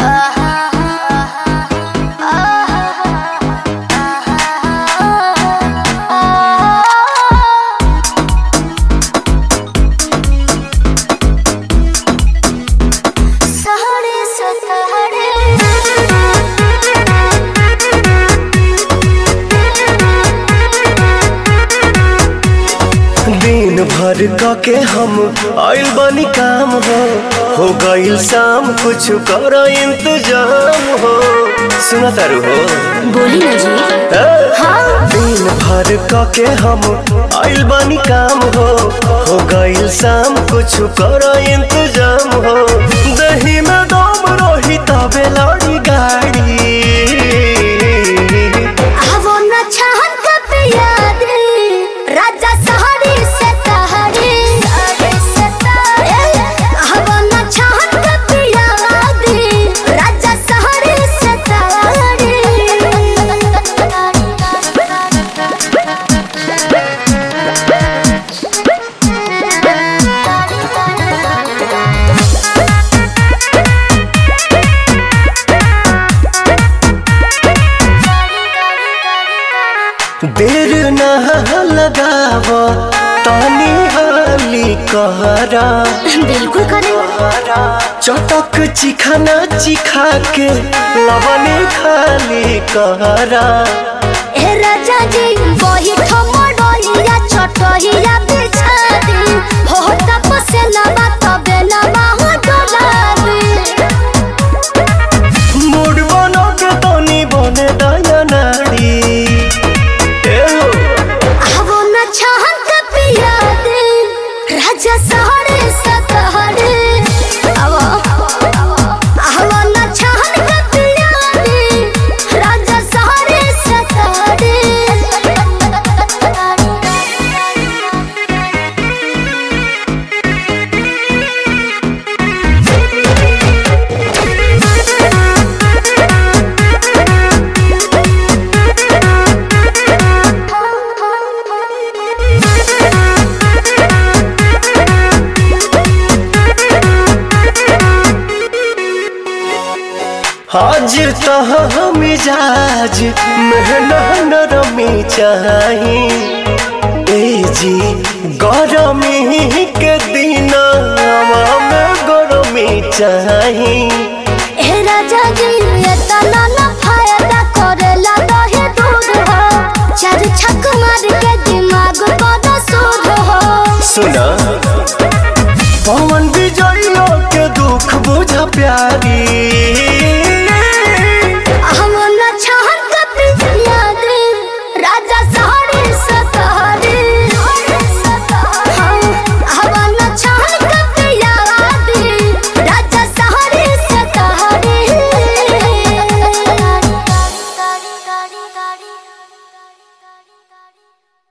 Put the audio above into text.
दिन भर क के हम आइल बनी काम हो हो गइल शाम कुछ कर इंतजाम हो सुना तारू हो बोली ना जी ए? हाँ दिन भर क के हम आइल बनी काम हो हो गइल शाम कुछ कर इंतजाम हो दही में दम रही तबे लड़ी गाड़ी आवो न छहन कब याद राजा सहारे से तहरे आवो न छहन कब याद राजा सहारे से देर न लगाव तानी हाली कहरा बिल्कुल करे चटक चिखाना चिखा के लवने खाली कहरा ए राजा जी वही ठमडोलिया छोटहिया बिछा दी हो तपसे लबा तबे लबा हो डोला मूड बनो के तनी बने दया नाड़ी ए हो, आवो न छहन का पिया दे राजा सहरे सतहरे आवो आवो न छहन का पिया दे राजा सहरे सतहरे हाजिर तह मिजाज मेहना नरमी चाही ए जी गरमी के दिन में गरमी चाही ए राजा जी ये तना ना फायदा करेला दहे दूध हो चार छक मार के दिमाग पर सूद हो सुना